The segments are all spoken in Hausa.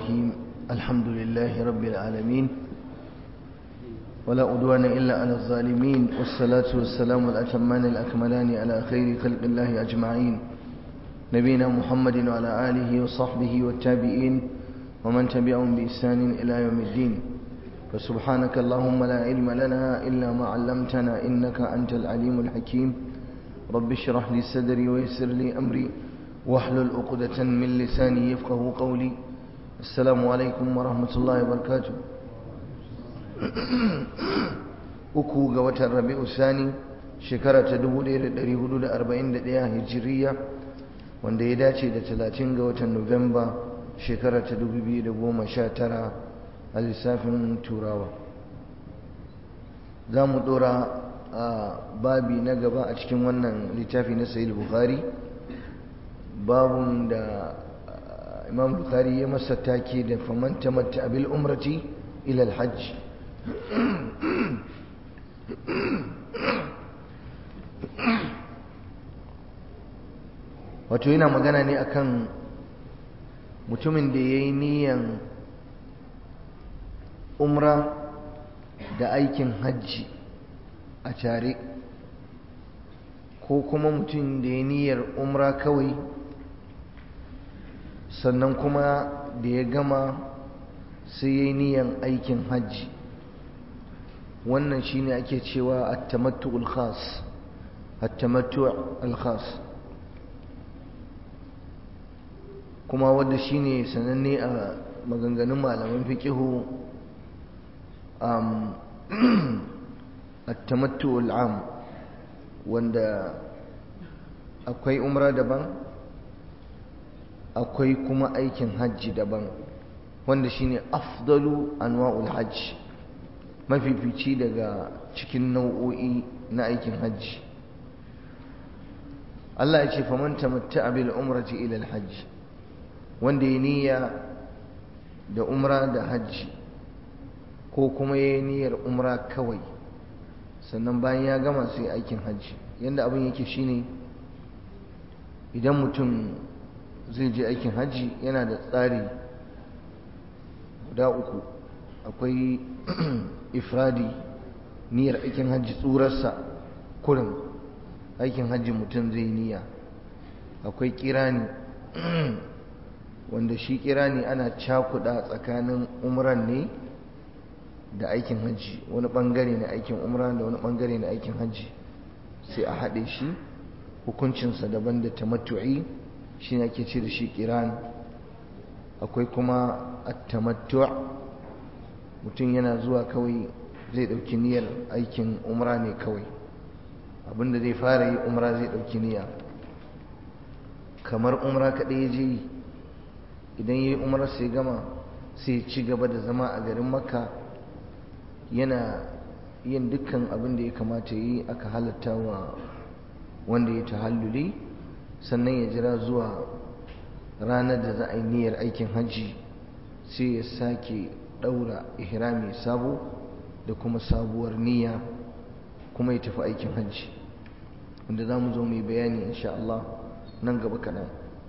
الرحيم الحمد لله رب العالمين ولا أدوان إلا على الظالمين والصلاة والسلام الأتمان الأكملان على خير خلق الله أجمعين نبينا محمد وعلى آله وصحبه والتابعين ومن تبعهم بإحسان إلى يوم الدين فسبحانك اللهم لا علم لنا إلا ما علمتنا إنك أنت العليم الحكيم رب اشرح لي صدري ويسر لي أمري واحلل عقدة من لساني يفقه قولي السلام عليكم ورحمة الله وبركاته uku ga watan rabi'u sani shekara ta 1441 hijiriya wanda ya dace da 30 ga watan nuwamba shekara ta 2019 a lissafin turawa za mu dora a babi na gaba a cikin wannan littafi na sayil bukhari babun da imam bukhari ya masa take da faman tamatta abil umrati ila alhajj wato yana magana ne akan mutumin da ya yi niyan umra da aikin hajji a tare ko kuma mutum da ya niyyar umra kawai sannan kuma da ya gama sai ya yi niyan aikin hajji wannan shine ake cewa at-tamattu al-khas at-tamattu al-khas kuma wanda shine sananne a maganganun malaman fiqihu um at-tamattu al-am wanda akwai umra daban akwai kuma aikin hajji daban wanda shine afdalu anwa'ul hajj mafifici daga cikin nau'o'i na aikin hajji Allah ya ce faman tamatta'a bil umrati ila al hajj wanda ya niyya da umra da hajji ko kuma ya niyyar umra kawai sannan bayan ya gama sai aikin hajji yanda abin yake shine idan mutum zai je aikin hajji yana da tsari guda uku akwai ifradi niyyar aikin hajji tsurarsa kurin aikin hajji mutum zai niyya akwai kirani wanda shi kirani ana cakuda tsakanin umran ne da aikin hajji wani bangare na aikin umra da wani bangare na aikin hajji sai a haɗe shi hukuncinsa daban da tamattu'i shi ne ake ce da shi kiran akwai kuma at-tamattu' mutum yana zuwa kawai zai ɗauki niyyar aikin umra ne kawai abinda zai fara yi umra zai ɗauki niyya kamar umra kaɗai ya je yi idan ya yi umrar sai gama sai ci gaba da zama a garin makka yana yin dukkan abin da ya kamata yi aka halatta wa wanda ya tahalluli sannan ya jira zuwa ranar da za a yi niyyar aikin hajji sai ya sake ɗaura ihrami sabo da kuma sabuwar niyya kuma ya tafi aikin hajji wanda za mu zo mai bayani insha Allah nan gaba kaɗan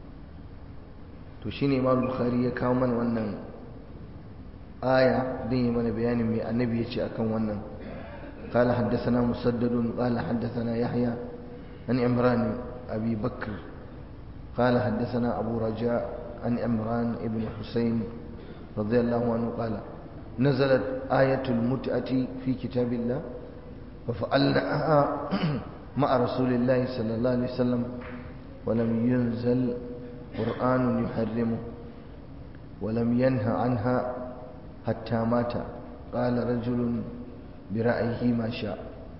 to shi ne imam bukhari ya kawo mana wannan aya don yi mana bayanin mai annabi ya ce akan wannan قال حدثنا مسدد قال حدثنا يحيى عن عمران أبي بكر قال حدثنا أبو رجاء عن عمران ابن حسين رضي الله عنه قال نزلت آية المتعة في كتاب الله ففعلناها مع رسول الله صلى الله عليه وسلم ولم ينزل قرآن يحرمه ولم ينهى عنها حتى مات قال رجل برأيه ما شاء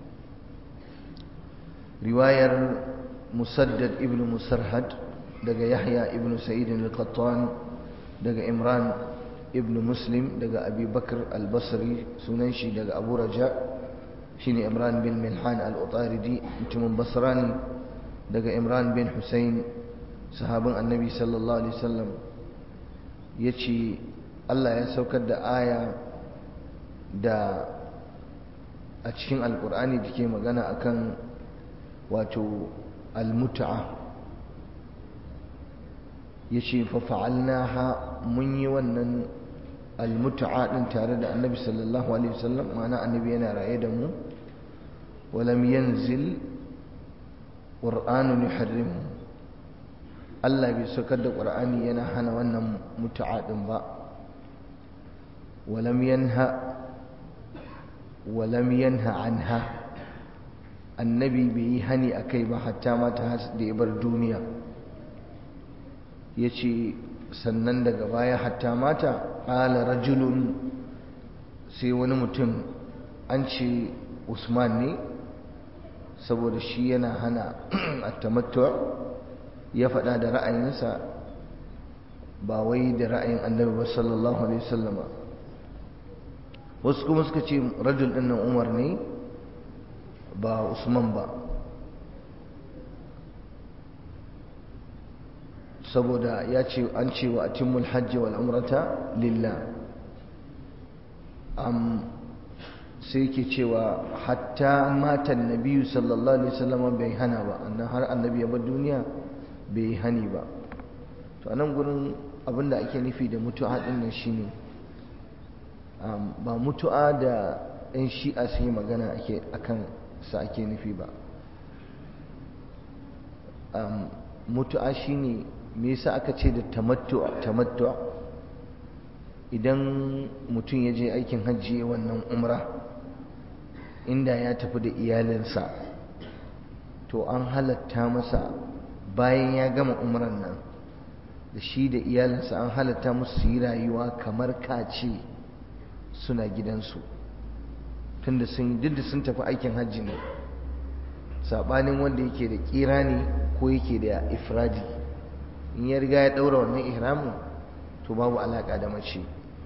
رواية مسدد ابن مسرهد دقى يحيى ابن سعيد القطان دقى إمران ابن مسلم دقى أبي بكر البصري سننشي دقى أبو رجاء شيني إمران بن ملحان الأطاردي انتم بصراني دقى إمران بن حسين صحابة النبي صلى الله عليه وسلم يتشي الله يسوكد دا آية دا أتشين القرآن دكي مغانا أكن واتو المتعة ya ce fafa'alnaha mun yi wannan almutu'a ɗin tare da annabi sallallahu alaihi wasallam ma'ana annabi yana raye da mu walam yanzil ƙur'anun yuharrimu Allah bai saukar da ƙur'ani yana hana wannan mutu'a ɗin ba walam yanha walam yanha anha annabi bai yi hani a kai ba hatta mata da ya bar duniya ya ce sannan daga baya hatta mata ƙala rajulun sai wani mutum an ce usman ne saboda shi yana hana attamattu ya faɗa da ra'ayinsa ba wai da ra'ayin annabi ba sallallahu alaihi wasallama wasu kuma suka ce rajul ɗin nan umar ne ba usman ba saboda ya ce an ce wa atimmul hajji wal umrata lillah am sai ke cewa hatta matan nabiyu sallallahu alaihi wasallam bai hana ba annan har annabi ya bar duniya bai hani ba to anan gurin abinda ake nufi da mutu'a din nan shine ba mutu'a da ɗan shi'a su yi magana ake akan sa ake nufi ba mutu'a shine me yasa aka ce da tamattu tamattu idan mutum ya je aikin hajji wannan umra inda ya tafi da iyalinsa to an halatta masa bayan ya gama umran nan da shi da iyalinsa an halatta musu su yi rayuwa kamar kace suna gidansu tunda sun duk da sun tafi aikin hajji ne sabanin wanda yake da kira ne ko yake da ifradi in ya riga ya daura wannan ihramin to babu alaka da mace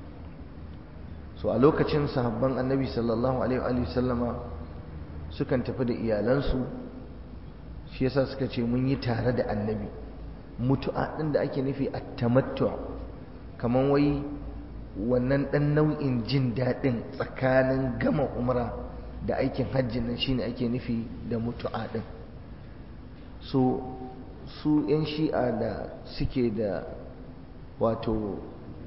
so a lokacin sahabban annabi sallallahu alaihi wa sallama sukan tafi da iyalansu shi yasa suka ce mun yi tare da annabi mutu'a din da ake nufi at-tamattu kaman wai wannan dan nau'in jin daɗin tsakanin gama umra da aikin hajji nan shine ake nufi da mutu'a din so su 'yan shi'a da suke da wato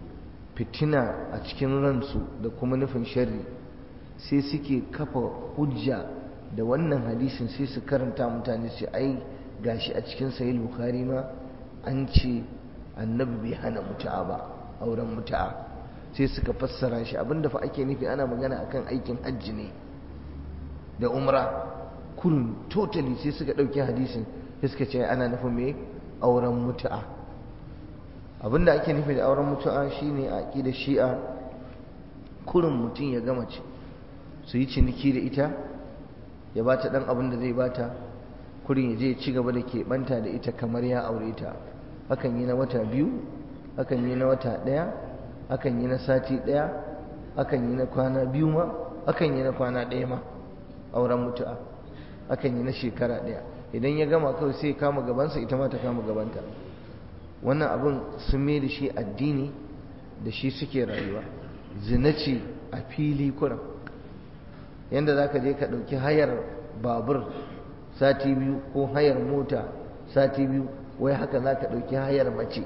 fitina a cikin ransu da kuma nufin sharri sai suke kafa hujja da wannan hadisin sai su karanta mutane su ai gashi a cikin sahih bukhari ma an ce annabi bai hana mutu'a ba auren mutu'a sai suka fassara shi abinda fa ake nufi ana magana akan aikin hajji ne da umra kurun totally sai suka ɗauki hadisin sai suka ce ana nufin me auren mutu'a abinda ake nufi da auren mutu'a shine a da shi'a kurin mutum ya gama ce su yi ciniki da ita ya ba ta ɗan abin da zai ba ta kurin ya je ci gaba da keɓanta da ita kamar ya aure ta hakan yi na wata biyu hakan yi na wata ɗaya hakan yi na sati ɗaya hakan yi na kwana biyu ma hakan yi na kwana ɗaya ma auren mutu'a hakan yi na shekara ɗaya idan ya gama kawai sai kama gabansa ita ma ta kama gabanta wannan abin sun mai da shi addini da shi suke rayuwa zina ce a fili kuran yadda za ka je ka ɗauki hayar babur sati biyu ko hayar mota sati biyu wai haka za ka ɗauki hayar mace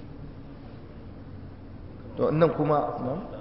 to nan kuma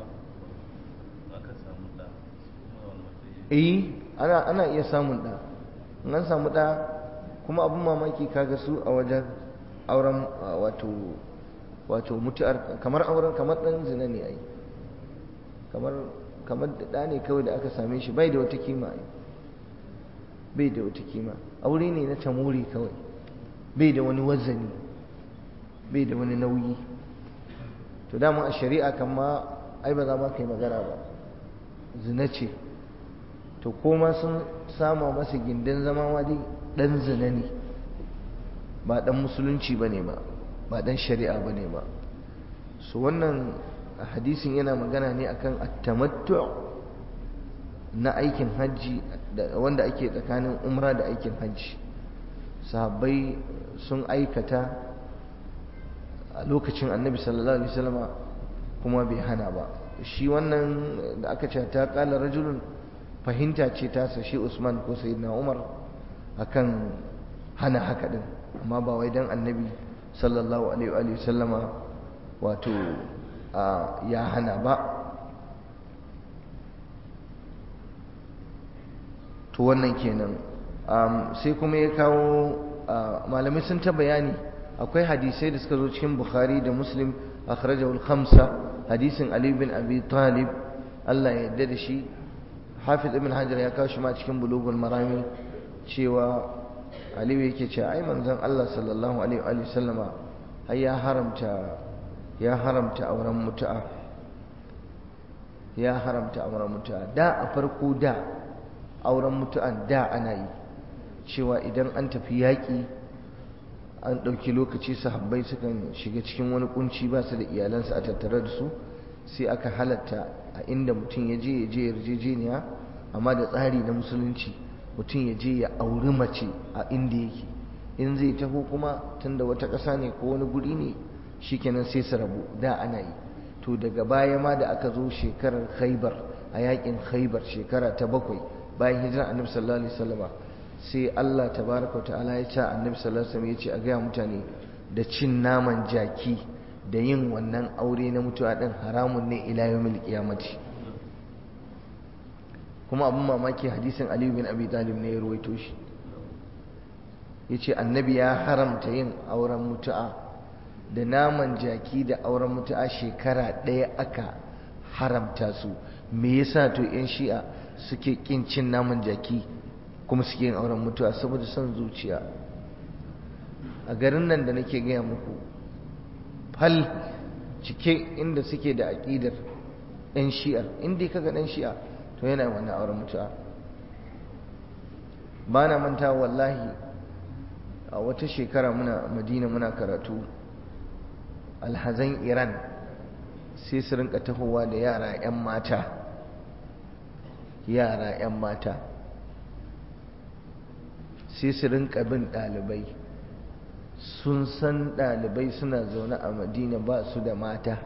eh ana ana iya samun ɗa in an samu ɗa kuma abin mamaki kaga su a wajen auren wato wato mutu'ar kamar auren kamar dan zina ne ai kamar kamar da ne kawai da aka same shi bai da wata kima ai bai da wata kima aure ne na tamuri kawai bai da wani wazani bai da wani nauyi to dama a shari'a kan ma ai ba za ma kai magana ba zina ce to koma sun sama masa gindin zama ma dai dan zina ne ba dan musulunci bane ba ba dan shari'a bane ba so wannan hadisin yana magana ne akan at-tamattu na aikin hajji wanda ake tsakanin umra da aikin hajji sahabbai sun aikata a lokacin annabi sallallahu alaihi wasallama kuma bai hana ba shi wannan da aka ce ta kala rajulun fahimta ce ta shi Usman ko sayyidina Umar akan hana haka din amma ba wai dan annabi sallallahu alaihi wa sallama wato ya hana ba to wannan kenan sai kuma ya kawo malamai sun ta bayani akwai hadisai da suka zo cikin bukhari da muslim akhrajahu al-khamsa hadisin ali bin abi talib Allah ya yarda da shi hafiz ibn hajar ya kawo shi ma cikin bulugul marami cewa ali yake cewa ai manzon Allah sallallahu alaihi wa sallama har ya haramta ya haramta auren mutu'a ya haramta auren mutu'a da a farko da auren mutu'an da ana yi cewa idan an tafi yaƙi an ɗauki lokaci sahabbai sukan shiga cikin wani kunci ba su da iyalansu a tattare da su sai aka halatta a inda mutum ya je ya je yarjejeniya amma da tsari na musulunci mutum ya je ya auri mace a inda yake in zai taho kuma tunda wata ƙasa ne ko wani guri ne shikenan sai su rabu da ana yi to daga baya ma da aka zo shekarar khaibar a yakin khaibar shekara ta bakwai bayan hijira annabi sallallahu alaihi wasallama sai Allah tabaraka ta'ala ya ce annabi sallallahu alaihi wasallam ya ce a gaya mutane da cin naman jaki da yin wannan aure na mutuwa din haramun ne ila yawmil qiyamati kuma abun mamaki hadisin Ali bin Abi Talib ne ya ruwaito shi yace annabi ya haramta yin auren mutu'a da naman jaki da auren mutu'a shekara ɗaya aka haramta su me yasa to yan shi'a suke kin cin naman jaki kuma suke yin auren mutuwa saboda son zuciya a garin nan da nake gaya muku fal cike inda suke da aƙidar ɗan shi'ar inda kaga ɗan shi'a to yana wannan auren mutuwa ba na manta wallahi a wata shekara muna madina muna karatu alhazan iran sai su rinka tahowa da yara 'yan mata yara 'yan mata sai su rinka bin ɗalibai sun san ɗalibai suna zaune a madina ba su da mata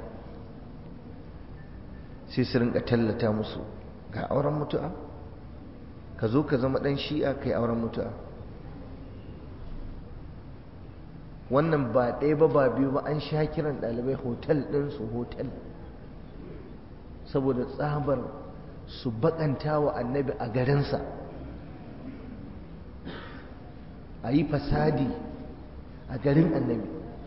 sai su rinka tallata musu ga auren mutu'a ka zo ka zama ɗan shi'a kai auren mutu'a wannan ba ɗaya ba ba biyu ba an sha kiran ɗalibai hotel ɗinsu hotel saboda tsabar su baƙanta wa annabi a garinsa a yi fasadi a garin annabi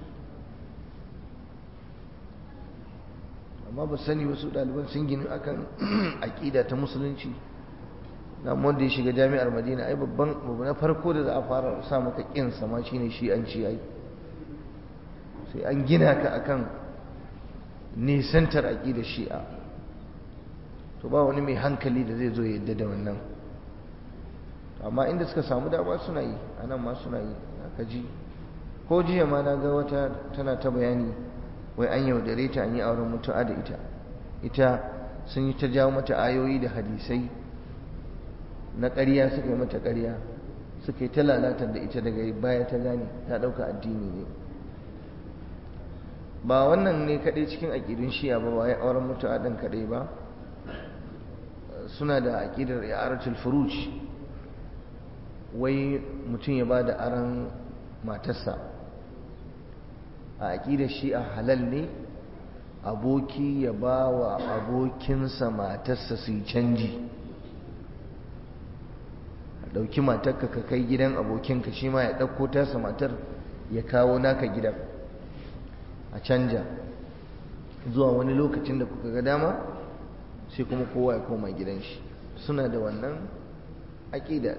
amma ba sani wasu ɗaliban sun gini akan aƙida ta musulunci na wanda ya shiga jami'ar madina ai babban babu na farko da za a fara sa maka ƙin sama shine shi an ci ai sai an gina ka akan nisantar aƙidar shi'a to ba wani mai hankali da zai zo yadda da wannan amma inda suka samu dama suna yi a nan ma suna yi aka ji ko jiya ma na ga wata tana ta bayani wai an yaudare ta an yi auren mutu'a da ita ita sun yi ta jawo mata ayoyi da hadisai na ƙarya suka yi mata ƙarya suka yi ta lalatar da ita daga baya ta gane ta ɗauka addini ne ba wannan ne kaɗai cikin aƙidun shiya ba ba ya auren mutu'a ɗin kaɗai ba suna da aƙidar i'aratul furuj wai mutum ya ba da aron matarsa a aƙidar shi'a halal ne aboki ya ba wa abokinsa matarsa su yi canji a ɗauki matarka ka kai gidan abokinka shi ma ya ɗauko tasa matar ya kawo naka gidan a canja zuwa wani lokacin da kuka ga dama sai kuma kowa ya koma gidan shi suna da wannan aƙida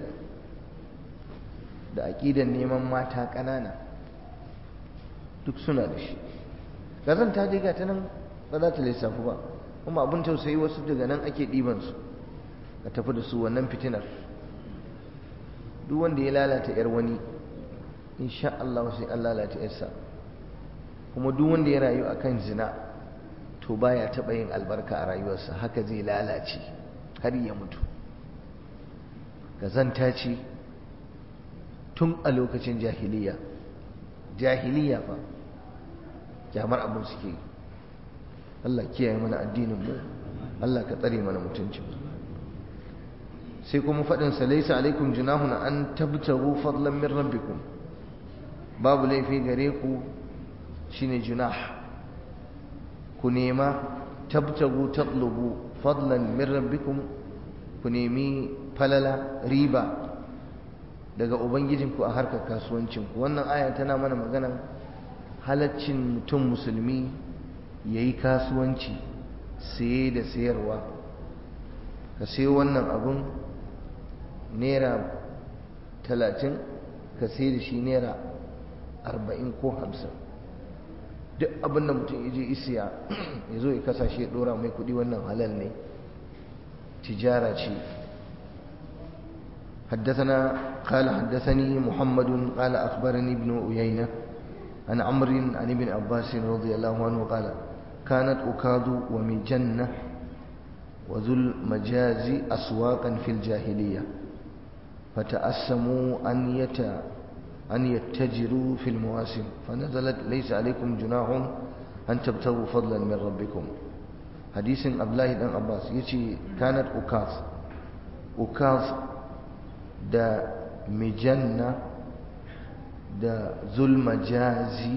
da aƙidan neman mata ƙanana duk suna da shi gazan ta je ta nan ba za ta lissafi ba kuma abin tausayi wasu daga nan ake ɗibansu a tafi da su wannan fitinar duk wanda ya lalata 'yar wani insha Allah sai an lalata 'yarsa kuma duk wanda ya rayu akan zina to baya taɓa yin albarka a rayuwarsa haka zai lalace har ya mutu gazanta ce tun a lokacin jahiliya jahiliya fa kyamar abin suke yi Allah kiyaye mana addinin mu Allah ka tsare mana mutuncin sai kuma faɗin sa laysa alaikum junahun an tabtagu fadlan min rabbikum babu laifi gare ku shine junah ku nema tabtagu tatlubu fadlan min rabbikum ku nemi falala riba daga ubangijinku a harkar kasuwancinku wannan aya tana mana maganan halaccin mutum musulmi ya yi kasuwanci saye da sayarwa ka sai wannan abun naira talatin ka sai da shi naira arba'in ko hamsin duk abin da mutum ya je isiya ya zo ya kasashe ya dora mai kudi wannan halal ne tijara ce حدثنا قال حدثني محمد قال أخبرني ابن أيينة عن عمرو عن ابن عباس رضي الله عنه قال كانت أكاد ومجنة وذو المجاز أسواقا في الجاهلية فتأسموا أن يت أن يتجروا في المواسم فنزلت ليس عليكم جناح أن تبتغوا فضلا من ربكم حديث أبلاه بن عباس يتي كانت أكاظ أكاظ دا مجنة da zulmajazi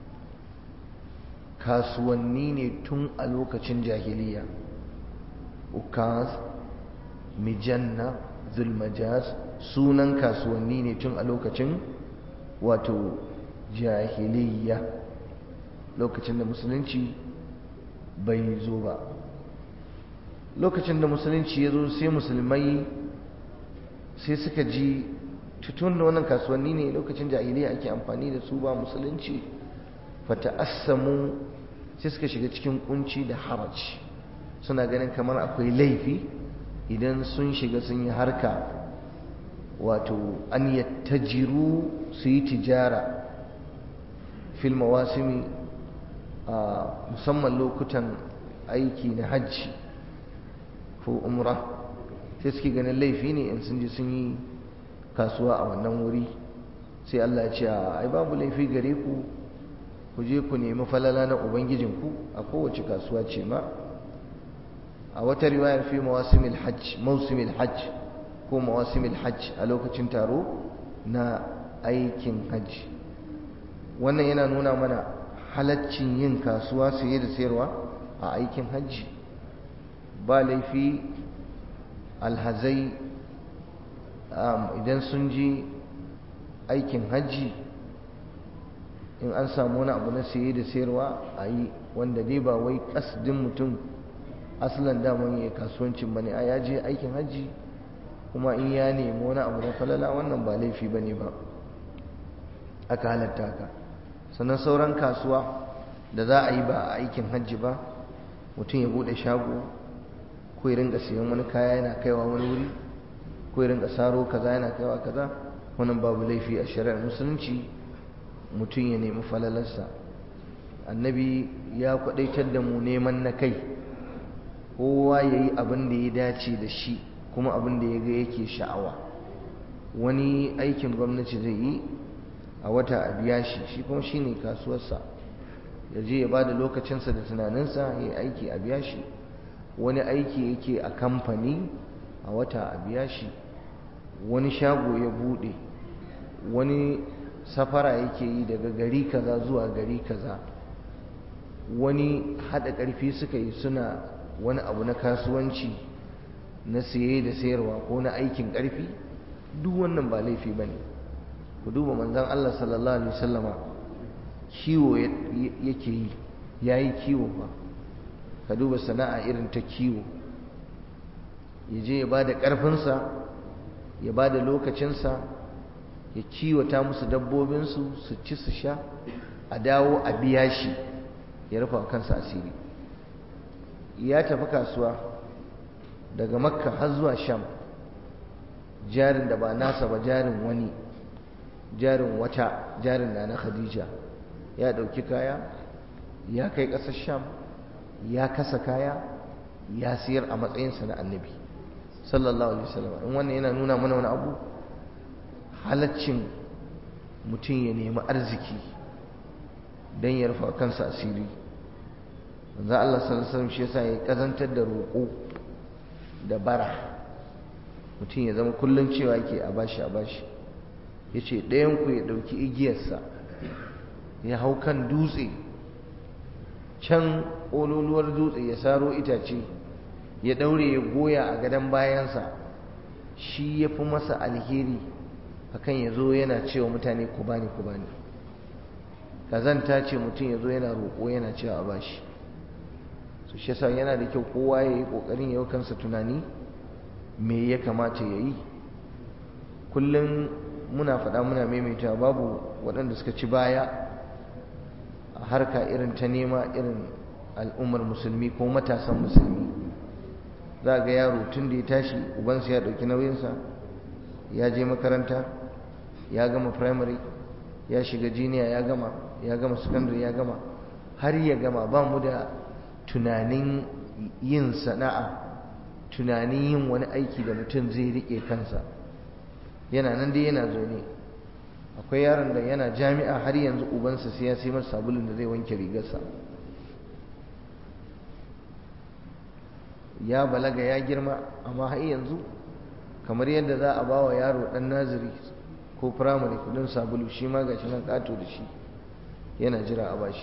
kasuwanni ne tun a lokacin jahiliya ukaz mijanna zulmajaz sunan kasuwanni ne tun a lokacin wato jahiliya lokacin da musulunci bai zo ba lokacin da musulunci ya zo sai musulmai sai suka ji tutun da wannan kasuwanni ne lokacin jahiliya ake amfani da su ba musulunci fata'assamu sai suka shiga cikin kunci da haraj suna ganin kamar akwai laifi idan sun shiga sun yi harka wato an yattajiru su yi tijara fil mawasimi a musamman lokutan aiki na hajji ko umra sai suke ganin laifi ne in sun ji sun yi kasuwa a wannan wuri sai Allah ya ce ai babu laifi gare ku ku je ku nemi falala na ubangijinku a kowace kasuwa ce ma a wata riwayar fi mawasimil hajj mausimil hajj ko mawasimil hajj a lokacin taro na aikin hajji wannan yana nuna mana halaccin yin kasuwa saye da sayarwa a aikin hajji ba laifi alhazai idan sun ji aikin hajji in an samu wani abu na saye da sayarwa a yi wanda dai ba wai kasdin mutum asalin daman ya kasuwancin bane a ya je aikin hajji kuma in ya nemi wani abu na falala wannan ba laifi ba ne ba aka halatta haka sannan sauran kasuwa da za a yi ba a aikin hajji ba mutum ya bude shago ko ya ringa siyan wani kaya yana kaiwa wani wuri ko ya ringa saro kaza yana kaiwa kaza wannan babu laifi a shari'ar musulunci mutum ya nemi falalarsa annabi ya kwadaitar da mu neman na kai kowa ya yi abin da ya dace da shi kuma abin da ya ga yake sha'awa wani aikin gwamnati zai yi a wata a biya shi shi kuma shi ne kasuwarsa ya je ya ba da lokacinsa da tunaninsa ya yi aiki a biya shi wani aiki yake a kamfani a wata a biya shi wani shago ya bude wani safara yake yi daga gari kaza zuwa gari kaza wani haɗa ƙarfi suka yi suna wani abu na kasuwanci na siye da sayarwa ko na aikin ƙarfi duk wannan ba laifi ba ne ku duba manzan Allah sallallahu alaihi wasallama kiwo yake yi ya yi kiwo ba ka duba sana'a irin ta kiwo ya je ya ba da ƙarfinsa ya ba da lokacinsa ya kiwata musu dabbobinsu su ci su sha a dawo a biya shi ya rufa kansa asiri ya tafi kasuwa daga makka har zuwa sham jarin da ba nasa ba jarin wani jarin wata jarin na na khadija ya ɗauki kaya ya kai ƙasar sham ya kasa kaya ya siyar a matsayinsa na annabi sallallahu alaihi wasallam in wannan yana nuna mana wani abu halaccin mutum ya nemi arziki don ya rufa kansa asiri manzo Allah sallallahu alaihi wasallam shi yasa ya kazantar da roƙo da bara mutum ya zama kullum cewa yake a bashi a bashi yace ɗayan ku ya ɗauki igiyarsa ya hau kan dutse can ƙololuwar dutse ya saro itace ya ɗaure ya goya a gadon bayansa shi ya fi masa alheri akan ya zo yana cewa mutane ku bani ku bani kazanta ce mutum ya zo yana roƙo yana cewa a bashi su shi yasa yana da kyau kowa ya yi ƙoƙarin yau kansa tunani me ya kamata ya yi kullum muna faɗa muna maimaita babu waɗanda suka ci baya a harka irin ta nema irin al'ummar musulmi ko matasan musulmi za ga yaro tun da ya tashi ubansa ya ɗauki nauyinsa ya je makaranta ya gama primary ya shiga jiniya ya gama ya gama secondary ya gama har ya gama ba mu da tunanin yin sana'a tunanin yin wani aiki da mutum zai riƙe kansa yana nan dai yana zo ne akwai yaron da yana jami'a har yanzu ubansa sai ya sai masa sabulun da zai wanke rigarsa ya balaga ya girma amma har yanzu kamar yadda za a ba wa yaro ɗan naziri ko firamare kudin sabulu shi ma gashi nan ƙato da shi yana jira a bashi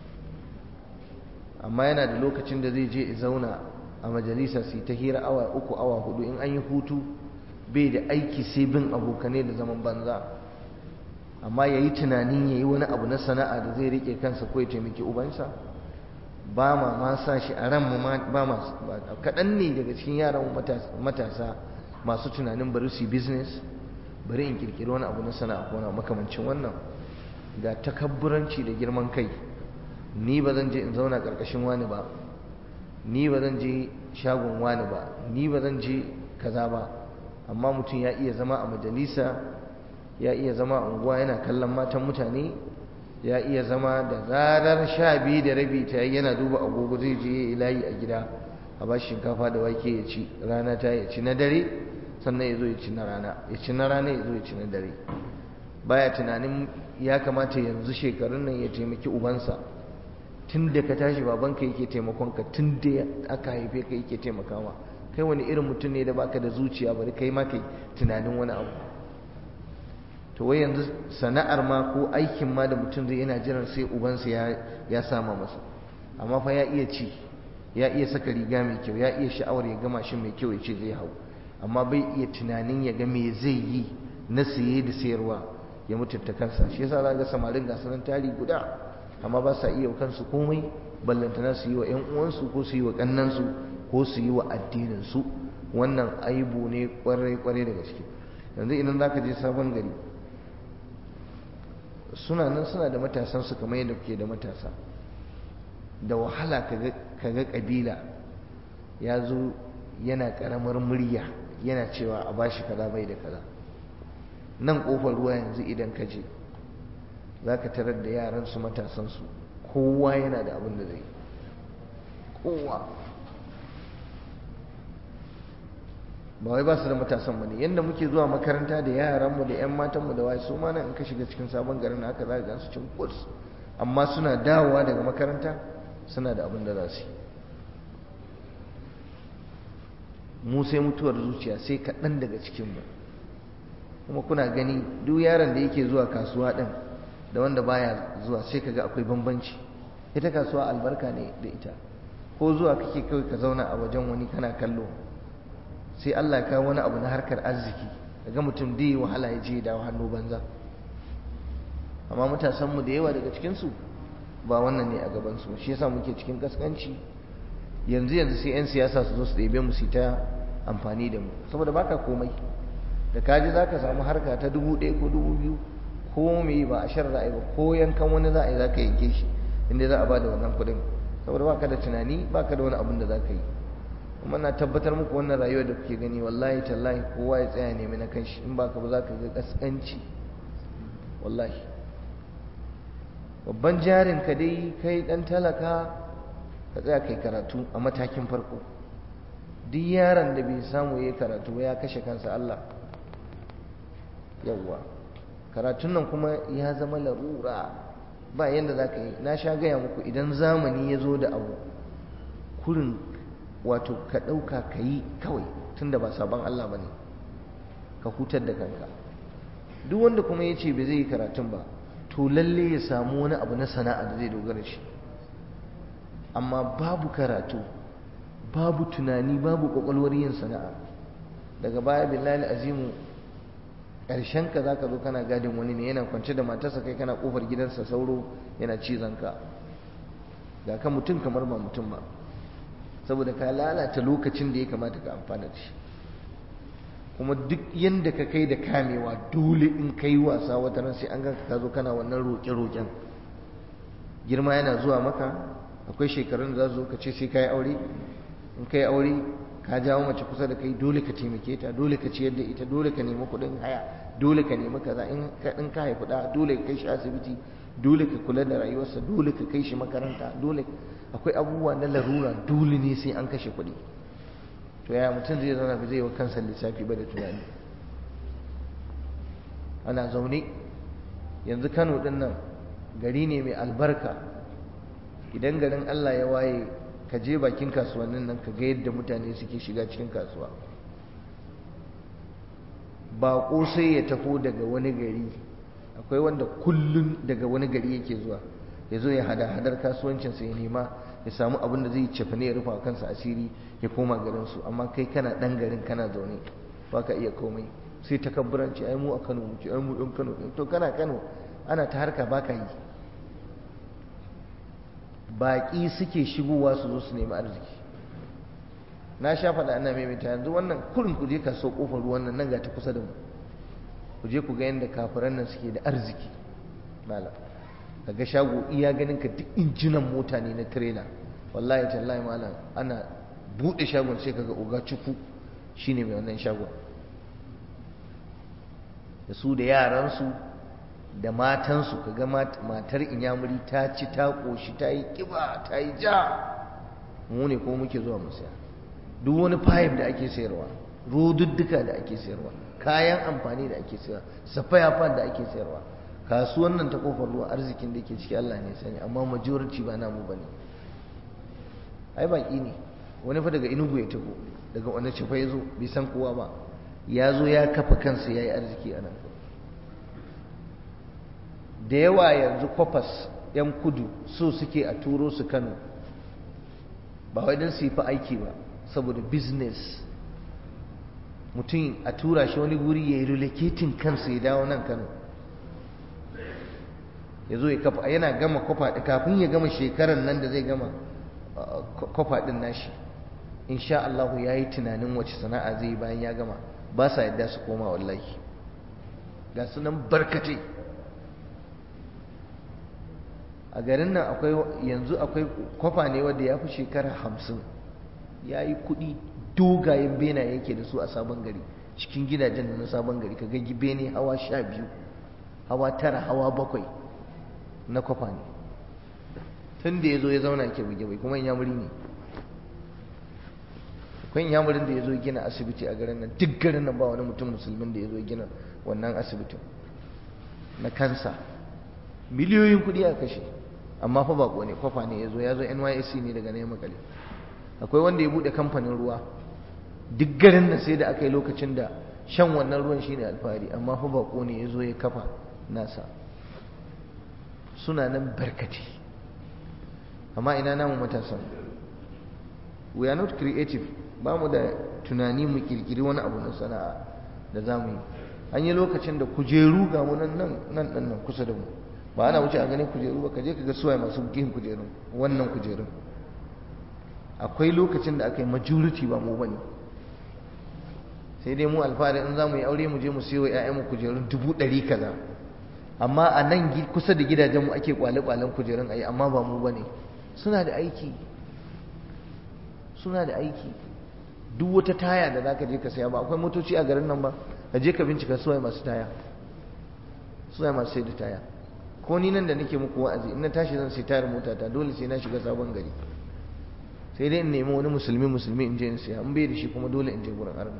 amma yana da lokacin da zai je zauna a majalisa su ta hira awa uku awa hudu in an yi hutu bai da aiki sai bin abokanai da zaman banza amma ya yi tunanin ya yi wani abu na sana'a da zai riƙe kansa ko ya taimaki ubansa ba ma ma sa shi a ran mu ba ma kaɗan ne daga cikin yaran matasa masu tunanin bari su yi business bari in kirkiri wani abu na sana'a ko na makamancin wannan ga takabburanci da girman kai ni ba zan je in zauna ƙarƙashin wani ba ni ba zan je shagon wani ba ni ba zan je kaza ba amma mutum ya iya zama a majalisa ya iya zama a unguwa yana kallon matan mutane ya iya zama da zarar sha biyu da rabi ta yana duba agogo zai je layi a gida a ba shinkafa da wake ya ci rana ta ya ci na dare sannan ya zo ya ci na rana ya ci na rana ya zo ya ci na dare baya tunanin ya kamata yanzu shekarun nan ya taimaki ubansa tun da ka tashi babanka yake taimakon ka tun da aka haife ka yake taimakawa kai wani irin mutum ne da baka da zuciya bari kai ma kai tunanin wani abu to wai yanzu sana'ar ma ko aikin ma da mutum zai yana jiran sai ubansa ya ya sama masa amma fa ya iya ci ya iya saka riga mai kyau ya iya sha'awar ya gama shi mai kyau ya ce zai hau amma bai iya tunanin ya ga me zai yi na siye da sayarwa ya mutunta kansa shi yasa za ga samarin gasu nan tari guda amma ba sa iya kansu komai ballantana su yi wa ƴan uwansu ko su yi wa kannansu ko su yi wa addinin su wannan aibu ne kwarai kwarai da gaske yanzu idan zaka je sabon gari suna nan suna da matasansu kamar yadda kuke da matasa da wahala kaga kabila ya zo yana karamar murya yana cewa a bashi kaza bai da kaza nan kofar ruwa yanzu idan ka je za ka tarar da yaransu matasansu kowa yana da abin da zai kowa ba wai ba su da matasan ba ne yadda muke zuwa makaranta da yaranmu da 'yan matanmu da waye su ma nan in ka shiga cikin sabon garin haka za ka gansu cin kurs amma suna dawowa daga makaranta suna da abin da za su yi mu sai mutuwar zuciya sai kaɗan daga cikinmu kuma kuna gani duk yaron da yake zuwa kasuwa ɗin da wanda baya zuwa sai kaga akwai bambanci ita kasuwa albarka ne da ita ko zuwa kake kawai ka zauna a wajen wani kana kallo sai Allah ya kawo wani abu na harkar arziki ga mutum da yi wahala ya je dawo hannu banza amma matasanmu da yawa daga cikinsu ba wannan ne a gabansu shi yasa muke cikin kaskanci yanzu yanzu sai 'yan siyasa su zo su ɗebe mu su ta amfani da mu saboda baka komai da kaji za ka samu harka ta dubu ɗaya ko dubu biyu ko me ba a shan ra'ayi ba ko yankan wani za a yi za ka yanke shi inda za a ba da wannan kuɗin saboda baka da tunani baka da wani abin da za ka yi kuma na tabbatar muku wannan rayuwar da kuke gani wallahi tallahi kowa ya tsaya nemi na kanshi in baka ba za ka ga kaskanci wallahi babban jarin ka dai kai dan talaka ka tsaya kai karatu a matakin farko duk yaron da bai samu yayi karatu ya kashe kansa Allah yawwa karatun nan kuma ya zama larura ba yanda za ka yi na sha gaya muku idan zamani ya zo da abu kurin wato ka ɗauka ka yi kawai tun da ba sabon Allah ba ne ka hutar da kanka duk wanda kuma ya ce bai zai yi karatun ba to lalle ya samu wani abu na sana'a da zai dogara shi amma babu karatu babu tunani babu kwakwalwar yin sana'a daga baya billahi azimu ƙarshen ka zaka zo kana gadin wani ne yana kwance da matarsa kai kana kofar gidansa sauro yana cizon ka ga ka mutum kamar ba mutum ba saboda ka lalata lokacin da ya kamata ka amfana da shi kuma duk yanda ka kai da kamewa dole in kai wasa wata ran sai an ganka ka zo kana wannan roƙe-roƙen girma yana zuwa maka akwai shekarun da za su zo ka ce sai ka yi aure in ka yi aure ka jawo mace kusa da kai dole ka taimake ta dole ka ciyar da ita dole ka nemi kuɗin haya dole ka nemi kaza in ka in ka haifi da dole ka kai shi asibiti dole ka kula da rayuwarsa dole ka kai shi makaranta dole akwai abubuwa na larura dole ne sai an kashe kuɗi to yaya mutum zai zauna ba zai wa kansa lissafi ba da tunani ana zaune yanzu Kano din nan gari ne mai albarka idan garin Allah ya waye ka je bakin kasuwannin nan ka ga yadda mutane suke shiga cikin kasuwa ba sai ya taho daga wani gari akwai wanda kullum daga wani gari yake zuwa ya zo ya hada hadar kasuwancinsa ya nema ya samu abin da zai cefa ne ya rufa kansa asiri ya koma garinsu amma kai kana dan garin kana zaune ba ka iya komai sai takabburanci ai mu a Kano muke ai mu ɗan Kano to kana Kano ana ta harka ba ka yi baƙi suke shigowa su zo su nemi arziki na sha faɗa ana maimaita yanzu wannan kurin ku je kaso ƙofar ruwan nan nan ga ta kusa da mu ku je ku ga yadda kafiran nan suke da arziki mala kaga shago iya ganin ka duk injinan mota ne na tirela wallahi tallahi malam ana buɗe shagon sai kaga oga cuku shine mai wannan shagon da su da yaransu da matansu kaga matar inyamuri ta ci ta ƙoshi ta yi ƙiba ta yi ja mu ne ko muke zuwa mu saya duk wani fayif da ake sayarwa rodudduka da ake sayarwa kayan amfani da ake sayarwa safaya da ake sayarwa kasuwan nan ta kofar ruwa arzikin da ke ciki Allah ne sani amma majority ba namu bane ai baki ne wani fa daga inugu ya tafi daga wani cifa ya zo bai san kowa ba ya zo ya kafa kansa ya yi arziki a nan da yawa yanzu kwafas 'yan kudu so suke a turo su kano ba wai don su yi fa aiki ba saboda business mutum a tura shi wani guri ya yi relocating kansa ya dawo nan kano ya zo ya kafa yana gama kwafa kafin ya gama shekarar nan da zai gama kwafa din nashi insha Allah ya yi tunanin wace sana'a zai yi bayan ya gama ba sa yadda su koma wallahi ga sunan barkatai a garin nan akwai yanzu akwai kwafa ne wanda ya fi shekara hamsin ya yi kuɗi dogayen bena yake da su a sabon gari cikin gidajen da na sabon gari ka ga bene hawa sha biyu hawa tara hawa bakwai na kwafa ne tun da ya zo ya zauna ke buge bai kuma yamuri ne akwai yamurin da ya zo gina asibiti a garin nan duk garin nan ba wani mutum musulmin da ya zo gina wannan asibitin na kansa miliyoyin kuɗi a kashe amma fa bako ne kwafa ne ya zo ya zo nysc ne daga neman makale akwai wanda ya buɗe kamfanin ruwa duk garin nan sai da aka yi lokacin da shan wannan ruwan shine alfahari amma fa bako ne ya zo ya kafa nasa suna nan barkati amma ina namu matasan we are not creative ba mu da tunani mu kirkiri wani abu na sana'a da za mu yi an yi lokacin da kujeru ga mu nan nan nan nan kusa da mu ba ana wuce a ganin kujeru ba ka je ka ga suwaye masu yin kujerun wannan kujerun akwai lokacin da aka yi majority ba mu bane sai dai mu alfahari in za mu yi aure mu je mu siyo ‘ya'yanmu kujerun dubu ɗari kaza amma a nan kusa da gidajenmu ake kwale-kwalen kujerun ayi amma ba mu bane suna da aiki suna da aiki duk wata taya da zaka je ka saya ba akwai motoci a garin nan ba ka je ka bincika suwaye masu taya suwaye masu sai da taya ko ni nan da nake muku wa'azi in na tashi zan sai tayar mota ta dole sai na shiga sabon gari sai dai in nemi wani musulmi musulmi in je in siya in bai da shi kuma dole in je gurin arna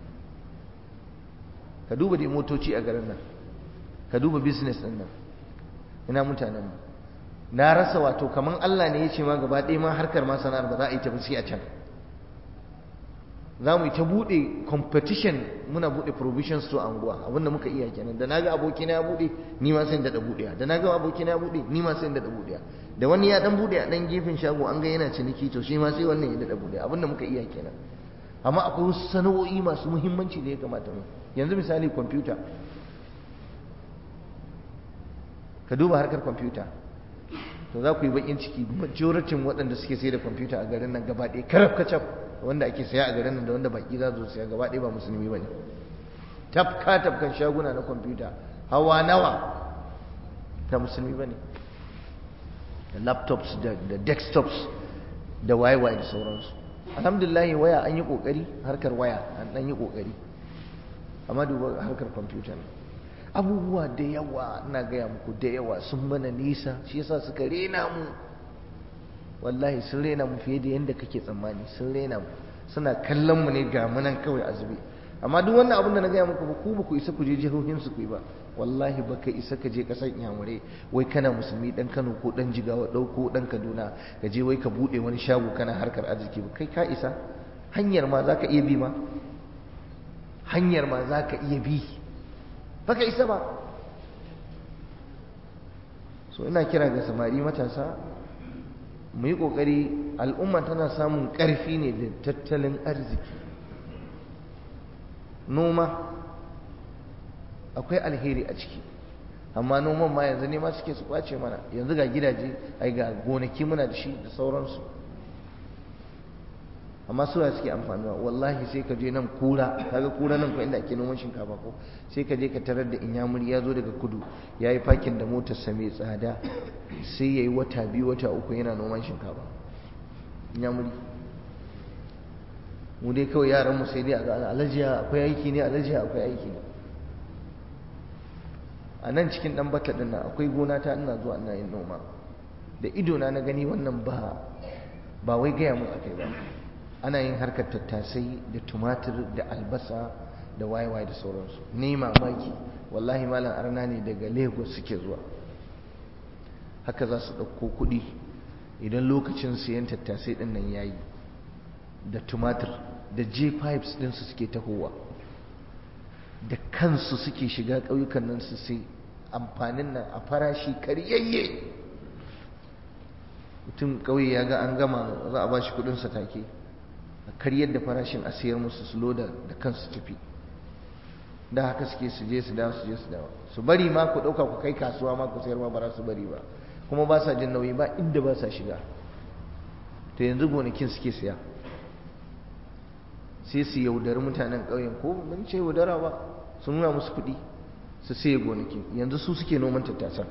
ka duba dai motoci a garin nan ka duba business din nan ina mutanen mu na rasa wato kaman Allah ne ya ce ma gaba ɗaya ma harkar ma sana'ar ba za a yi ta sai a can za mu yi ta buɗe competition muna buɗe provision store a unguwa abinda muka iya kenan da naga abokina ya buɗe ni ma sai in daɗa buɗe da naga abokina ya buɗe ni ma sai in daɗa buɗe da wani ya dan buɗe a dan gefen shago an ga yana ciniki to shi ma sai wannan ya daɗa buɗe abinda muka iya kenan amma akwai wasu sana'o'i masu muhimmanci da ya kamata mu yanzu misali kwamfuta ka duba harkar kwamfuta to za ku yi bakin ciki majoratin waɗanda suke sai da kwamfuta a garin nan gaba ɗaya karaf kacaf wanda ake saya a garin nan da wanda baki za su saya gaba ɗaya ba musulmi ba ne tafka tafkan shaguna na kwamfuta hawa nawa ta musulmi ba ne da laptops da desktops da waye-waye da sauransu alhamdulillah waya an yi kokari harkar waya an dan yi kokari amma duba harkar kwamfuta ne abubuwa da yawa ina gaya muku da yawa sun mana nisa shi yasa suka rena mu wallahi sun rena mu fiye da yadda kake tsammani sun rena mu suna kallon mu ne ga munan kawai azube amma duk wannan abin da na gaya muku ku ba ku isa ku je jihohin su ku yi ba wallahi baka isa ka je kasar inyamurai wai kana musulmi dan Kano ko dan Jigawa dauko dan Kaduna ka je wai ka bude wani shago kana harkar arziki ba kai ka isa hanyar ma zaka iya bi ma hanyar ma zaka iya bi baka isa ba so ina kira ga samari matasa mu yi kokari al'umma tana samun karfi ne da tattalin arziki noma akwai alheri a ciki amma noman ma yanzu ne ma suke su kwace mana yanzu ga gidaje ai ga gonaki muna da shi da sauransu amma suwa suke amfanuwa wallahi sai ka je nan kura kaga kura nan ko inda ake noman shinkafa ko sai ka je ka tarar da inyamuri ya zo daga kudu ya yi fakin da motar sa mai tsada sai ya yi wata biyu wata uku yana noman shinkafa inyamuri mu dai kawai yaran mu sai dai a ga alajiya akwai aiki ne alajiya akwai aiki ne a nan cikin dan bata din nan akwai gona ta ina zuwa ina yin noma da ido na na gani wannan ba ba wai gaya mun akai ba ana yin harkar tattasai da tumatir da albasa da waye-waye da sauransu ni mamaki wallahi malam arna ne daga lagos suke zuwa haka za su ɗauko kuɗi idan lokacin siyan tattasai ɗin nan yayi da tumatir da j-pipes ɗinsu suke tahowa da kansu suke shiga ƙauyukan nan su sai amfanin nan a farashi karyayye mutum ƙauye ya ga an gama za a ba shi kuɗinsa take a karyar da farashin a sayar musu su loda da kansu tafi da haka suke su je su dawo su je su dawo su bari ma ku ɗauka ku kai kasuwa ma ku sayar ma ba za su bari ba kuma ba sa jin nauyi ba inda ba sa shiga to yanzu gonakin suke siya sai su yaudari mutanen ƙauyen ko mun ce yaudara ba su nuna musu kuɗi su sai gonaki yanzu su suke noman tattasan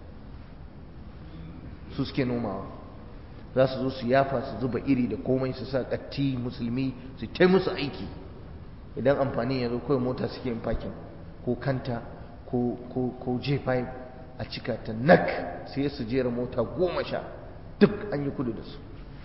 su suke nomawa za su zo su yafa su zuba iri da komai su sa ƙatti musulmi su tai musu aiki idan amfani ya zo kawai mota suke yin fakin ko kanta ko j5 a cika ta nak sai su jera mota goma sha duk an yi kudu da su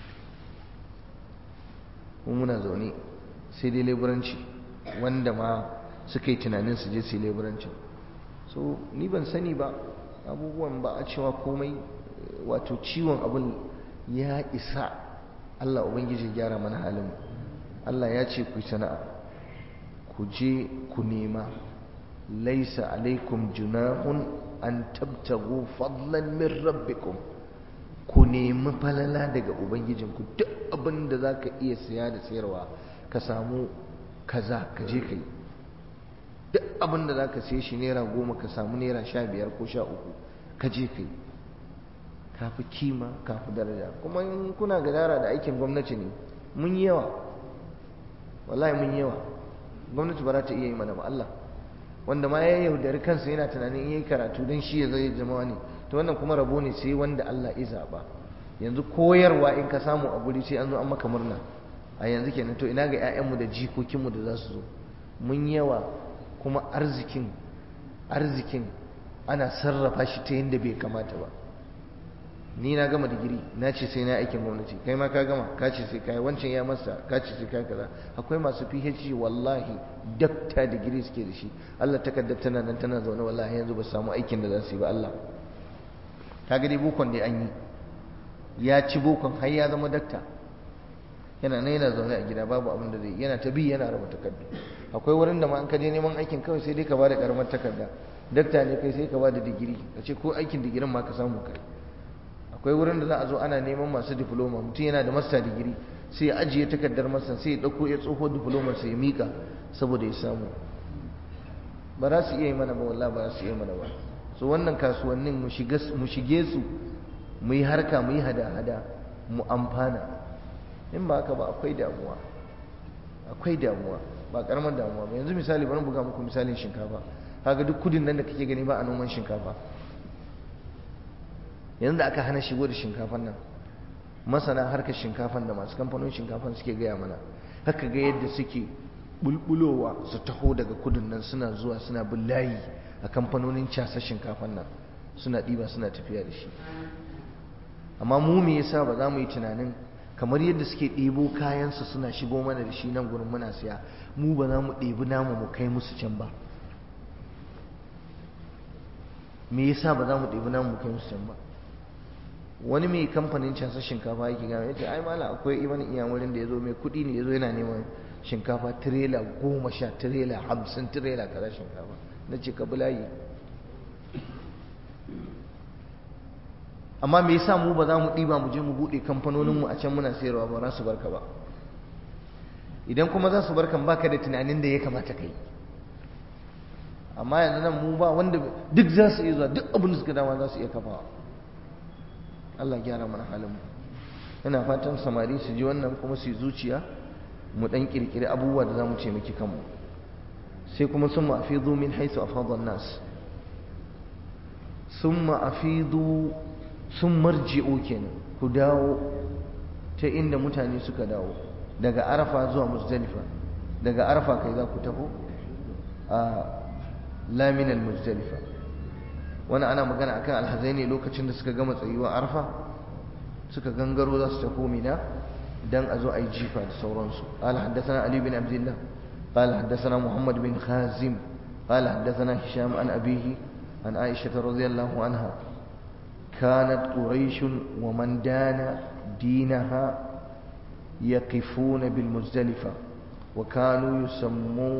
muna zaune sai dai leburanci wanda ma suka yi tunanin su je su yi leburancin so ni ban sani ba abubuwan ba a cewa komai wato ciwon abin ya isa Allah Ubangiji gyara mana halin Allah ya ce ku sana'a ku je ku nema laisa alaikum junahun an tabtagu fadlan min rabbikum ku nemi falala daga ubangijinku duk abin da za ka iya siya da sayarwa ka samu kaza ka je ka yi duk abin da za ka siya shi naira goma ka samu naira sha biyar ko sha uku ka je ka yi ka fi kima ka fi daraja kuma in kuna gadara da aikin gwamnati ne mun yi yawa wallahi mun yi yawa gwamnati ba za ta iya yi mana ba Allah wanda ma ya yaudari kansa yana tunanin in yi karatu don shi ya zai zama ne to wannan kuma rabo ne sai wanda Allah ya zaba yanzu koyarwa in ka samu a guri sai an zo an maka murna a yanzu kenan to ina ga 'ya'yanmu da jikokinmu da za su zo mun yawa kuma arzikin arzikin ana sarrafa shi ta yadda bai kamata ba ni na gama digiri na ce sai na aikin gwamnati kai ma ka gama ka ce sai kai wancan ya masa ka ce sai kai kaza akwai masu PhD wallahi dakta digiri suke da shi Allah takaddar tana nan tana zaune wallahi yanzu ba samu aikin da za su yi ba Allah kaga dai bokon dai an yi ya ci bokon har ya zama dakta yana nan yana zaune a gida babu abin da zai yana ta bi yana raba takardu akwai wurin da ma an ka je neman aikin kawai sai dai ka bada karamar takarda dakta ne kai sai ka bada digiri ka ce ko aikin digirin ma ka samu kai akwai wurin da za a zo ana neman masu diploma mutum yana da master digiri sai ya ajiye takardar masa sai ya dauko ya tsoho diploma sai ya mika saboda ya samu ba za su iya yi mana ba wallahi ba za su iya mana ba so wannan kasuwannin mu shige su mu yi harka mu yi hada-hada mu amfana in ba haka ba akwai damuwa akwai damuwa ba karamar damuwa ba yanzu misali bari buga muku misalin shinkafa kaga duk kudin nan da kake gani ba a noman shinkafa yanzu da aka hana shigo da shinkafan nan masana harkar shinkafan da masu kamfanin shinkafan suke gaya mana haka ga yadda suke bulbulowa su taho daga kudin nan suna zuwa suna bin layi a kamfanonin casar shinkafan nan suna ɗiba suna tafiya da shi amma mu me yasa ba za mu yi tunanin kamar yadda suke ɗebo kayansu suna shigo mana da shi nan gurin muna siya mu ba za mu ɗebi namu mu kai musu can ba me yasa ba za mu ɗebi namu mu kai musu can ba wani mai kamfanin casar shinkafa yake gama ya ce ai mala akwai ibani iyamurin da ya zo mai kuɗi ne ya zo yana neman shinkafa tirela goma sha tirela hamsin tirela kaza shinkafa na ce ka bulayi amma me yasa mu ba za mu ɗiba mu je mu buɗe kamfanoninmu a can muna sayarwa ba za su barka ba idan kuma za su barkan baka da tunanin da ya kamata kai amma yanzu nan mu ba wanda duk za su iya zuwa duk abin da suka dama za su iya kafawa Allah gyara mana halin mu ina fatan samari su ji wannan kuma su yi zuciya mu dan kirkiri abubuwa da za mu ce miki kanmu sai kuma sun ma'afidu min haisu afadhan nas sun ma'afidu sun marji'u kenan ku dawo ta inda mutane suka dawo daga arafa zuwa muzdalifa daga arafa kai za ku taho a laminal muzdalifa wani ana magana akan alhazai ne lokacin da suka gama tsayuwa arafa suka gangaro za su taho mina dan a zo a yi jifa da sauransu قال حدثنا علي بن عبد الله قال حدثنا محمد بن خازم قال حدثنا هشام عن أبيه عن عائشة رضي الله عنها كانت قريش ومن دان دينها يقفون بالمزدلفة وكانوا يسموا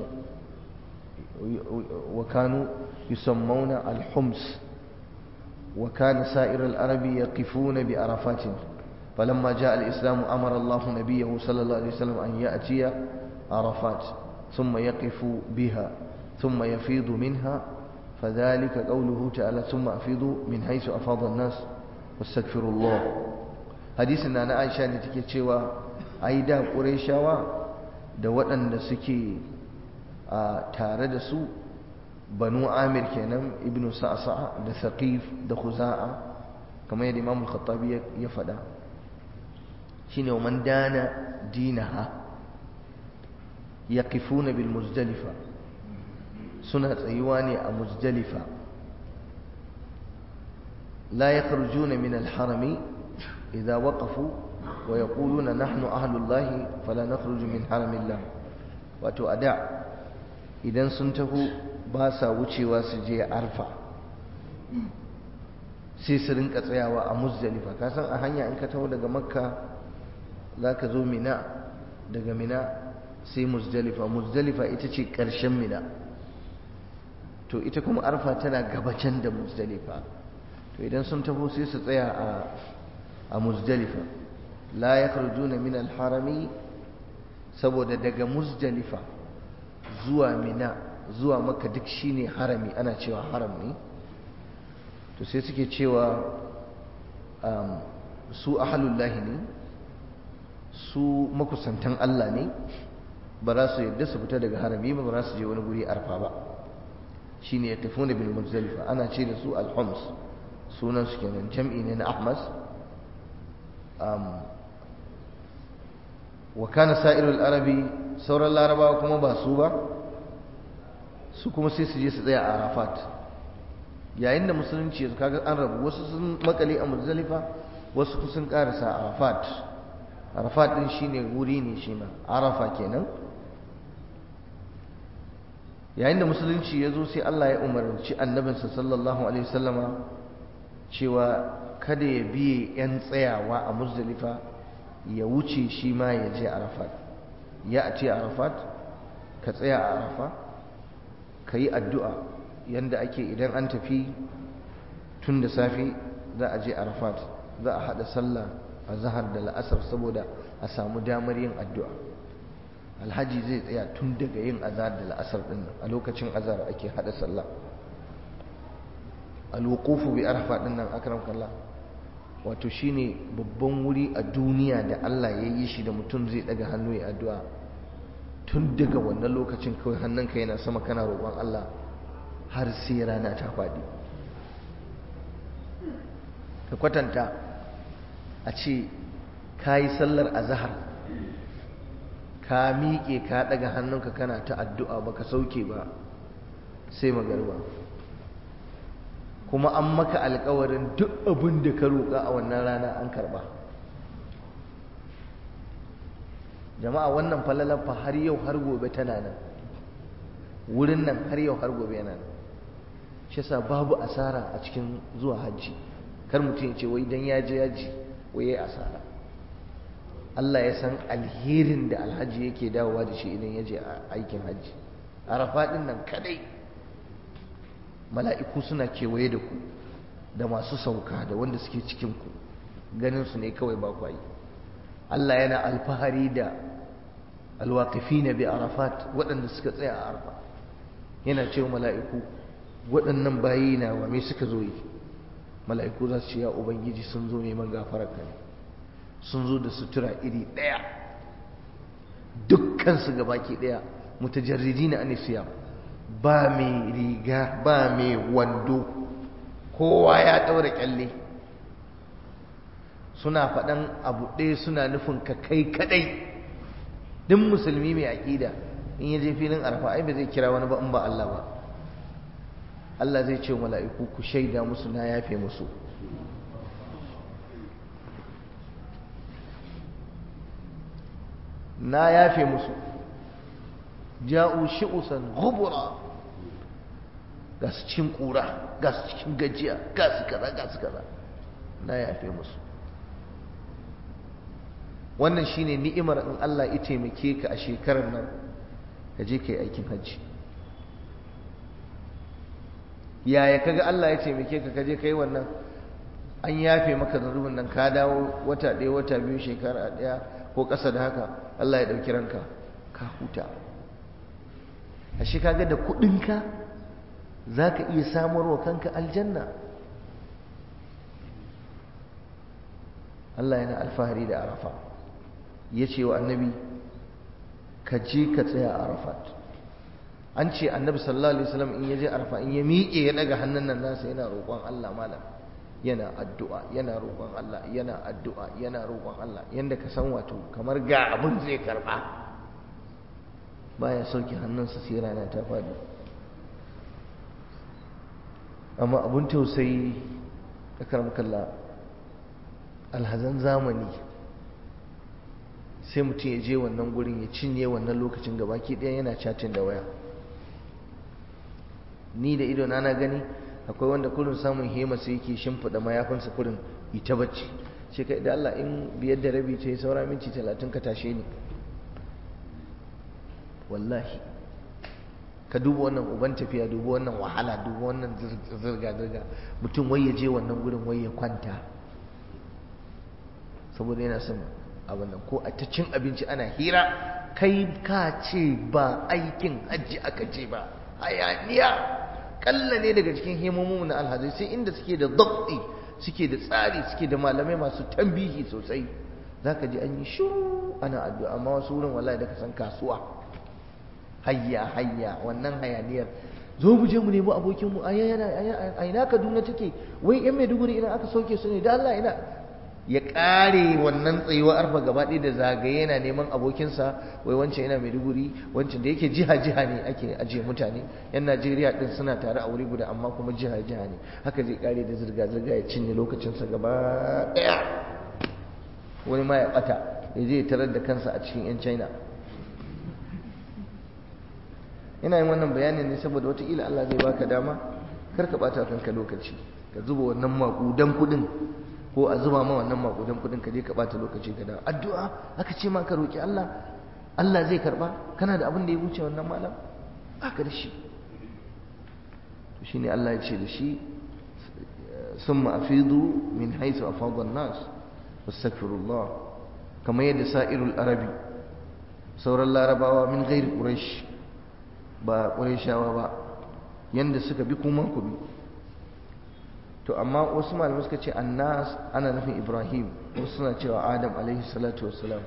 وكانوا يسمون الحمص وكان سائر العرب يقفون بعرفات فلما جاء الإسلام أمر الله نبيه صلى الله عليه وسلم أن يأتي عرفات ثم يقف بها ثم يفيض منها فذلك قوله تعالى ثم أفيضوا من حيث أفاض الناس واستغفروا الله حديثنا أنا عائشة نتكي cewa ai da Qurayshawa da waɗanda suke a tare da su Banu Amir kenan Ibn Sa'sa'a da Thaqif da Khuza'a kamar yadda Imam Al-Khattabi ya faɗa shine man dana dinaha yaqifuna bil muzdalifa suna tsayuwa ne a muzdalifa la yakhrujuna min al-harami idza waqafu wa yaquluna nahnu ahlullahi fala nakhruju min haramillah wato ada idan sun taho ba sa wucewa su je arfa sai su rinka tsayawa a muzdalifa ka san a hanya in ka taho daga makka zaka zo mina daga mina sai muzdalifa muzdalifa ita ce ƙarshen mina to ita kuma arfa tana gabacin da muzdalifa to idan sun taho sai su tsaya a a muzdalifa la yakhrujuna min al-harami saboda daga muzdalifa zuwa mina zuwa maka duk shine harami ana cewa haram ne to sai suke cewa um, su ahalullahi ne su makusantan Allah ne ba za su yadda su fita daga harami ba ba za su je wani guri arfa ba shine ya tafi bil muzdalifa ana ce da su al-hums sunan su kenan jam'i ne na ahmas um, wa kana sa'irul arabi sauran larabawa kuma ba su ba su kuma sai su je su tsaya a arafat yayin da musulunci ya kaga an rabu wasu sun makale a muzdalifa wasu sun karasa arafat arafat din shine wuri ne shi ma arafa kenan yayin da musulunci ya zo sai Allah ya umarci annabinsa sallallahu alaihi wasallama cewa kada ya biye yan tsayawa a muzdalifa ya wuce shi ma ya je arafat ya a ce arafat ka tsaya a arafa ka yi addu'a yadda ake idan an tafi tun da safe za a je arafat za a haɗa sallah a zahar da la'asar saboda a samu damar yin addu'a alhaji zai tsaya tun daga yin azar da la'asar ɗin a lokacin azar ake haɗa sallah alwukufu bi arafa ɗin nan akram kallah wato shine babban wuri a duniya da Allah ya yi shi da mutum zai daga hannu ya addu'a tun daga wannan lokacin kawai hannunka yana sama kana roƙon Allah har sai rana ta faɗi ka kwatanta a ce ka yi sallar azahar ka miƙe ka daga hannunka kana ta addu'a baka sauke ba sai magarba kuma an maka alkawarin duk abin da ka roƙa a wannan rana an karɓa jama'a wannan falalar fa har yau har gobe tana nan wurin nan har yau har gobe yana nan shi yasa babu asara a cikin zuwa hajji kar mutum ya ce wai dan ya je yaji wai yayi asara Allah ya san alherin da alhaji yake dawowa da shi idan ya je aikin hajji arafa din nan kadai mala'iku suna kewaye da ku da masu sauka da wanda suke cikinku ganinsu ne kawai ba kwayi Allah yana alfahari da alwaƙafi na bi arafat waɗanda suka tsaya a arfa yana cewa mala'iku waɗannan bayi na wa me suka zo yi mala'iku za su ce ya ubangiji sun zo neman gafarar ka ne sun zo da sutura iri ɗaya dukkansu gabaki ɗaya mutajarridi na anisiya ba mai riga ba mai wando kowa ya ɗaura kyalle suna faɗan abu ɗaya suna nufin ka kai kaɗai duk musulmi mai aƙida in ya je filin arfa ai ba zai kira wani ba in ba Allah ba Allah zai ce mala'iku ku shaida musu na yafe musu na yafe musu ja'u shi'usan ghubura ga su cikin kura ga su cikin gajiya ga su kaza ga su kaza na yafe musu wannan shine ni'imar in Allah ya taimake ka a shekarar nan ka je kai aikin hajji yaya kaga Allah ya taimake ka ka je kai wannan an yafe maka zanubin nan ka dawo wata ɗaya wata biyu shekara ɗaya ko ƙasa da haka Allah ya ɗauki ranka ka huta ashe kaga da kuɗinka za ka iya samarwa kanka aljanna Allah yana alfahari da arafa ya ce wa annabi ka je ka tsaya a arafat an ce annabi sallallahu alaihi wasallam in ya je arafa in ya miƙe ya daga hannun nan nasa yana roƙon Allah malam yana addu'a yana roƙon Allah yana addu'a yana roƙon Allah yanda ka san wato kamar ga abin zai karɓa baya sauke hannunsa sai rana ta faɗi amma abin tausayi da kalla alhazan zamani sai mutum ya je wannan gurin ya cinye wannan lokacin gabaki ɗaya yana chatin da waya ni da ido na gani akwai wanda kurin samun hema sai yake shimfiɗa mayafinsa kurin ita bacci ce kai da Allah in biyar da rabi ce saura minti talatin ka tashe ni wallahi ka duba wannan uban tafiya duba wannan wahala duba wannan zirga-zirga mutum wai ya je wannan gurin wai ya kwanta saboda yana son abin nan ko a ta cin abinci ana hira kai ka ce ba aikin hajji aka ce ba hayaniya kalla ne daga cikin himomin na alhazai sai inda suke da dabti suke da tsari suke da malamai masu tambihi sosai zaka ji an yi shiru ana addu'a amma wasu wurin wallahi da ka san kasuwa hayya hayya wannan hayaniyar zo mu je mu nemi abokin mu aya yana a ina Kaduna take wai yan Maiduguri idan aka sauke su ne da Allah ina ya kare wannan tsayuwa arfa gaba ɗaya da zagaye yana neman abokinsa wai wancan yana Maiduguri wancan da yake jiha jiha ne ake ajiye mutane yan Najeriya din suna tare a wuri guda amma kuma jiha jiha ne haka zai kare da zirga zirga ya cinye lokacinsa gaba ɗaya wani ma ya bata ya je tarar da kansa a cikin yan China ina yin wannan bayanin ne saboda wataƙila Allah zai baka dama kar ka ɓata kanka lokaci ka zuba wannan maƙudan kuɗin ko a zuba ma wannan makudan kudin ka je ka bata lokaci ka dawo addu'a aka ce ma ka roki Allah Allah zai karba kana da abin da ya wuce wannan malam baka da shi to shine Allah ya ce da shi summa afidu min haythu afada an-nas wastaghfirullah kamar yadda sa'irul arabi sauran larabawa min ghairi quraish ba qurayshawa ba yanda suka bi kuma ku bi to amma wasu malamai suka ce annas ana nufin ibrahim wasu suna cewa adam alaihi salatu wassalam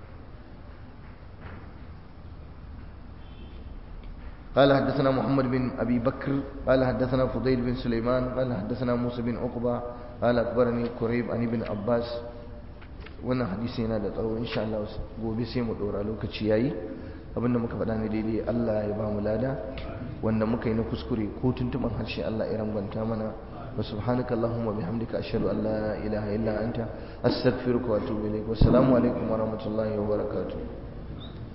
قال حدثنا محمد بن أبي بكر قال حدثنا فضيل بن سليمان قال حدثنا موسى بن عقبة قال أخبرني قريب عن ابن عباس wannan hadisi yana da tsawo insha Allah gobe sai mu dora lokaci yayi abinda muka faɗa ne daidai Allah ya ba mu lada wanda muka yi na kuskure ko tuntuban harshe Allah ya rangwanta mana wa subhanaka allahumma bihamdika ashhadu an la ilaha illa anta astaghfiruka wa atubu ilaik wa assalamu alaikum wa rahmatullahi wa barakatuh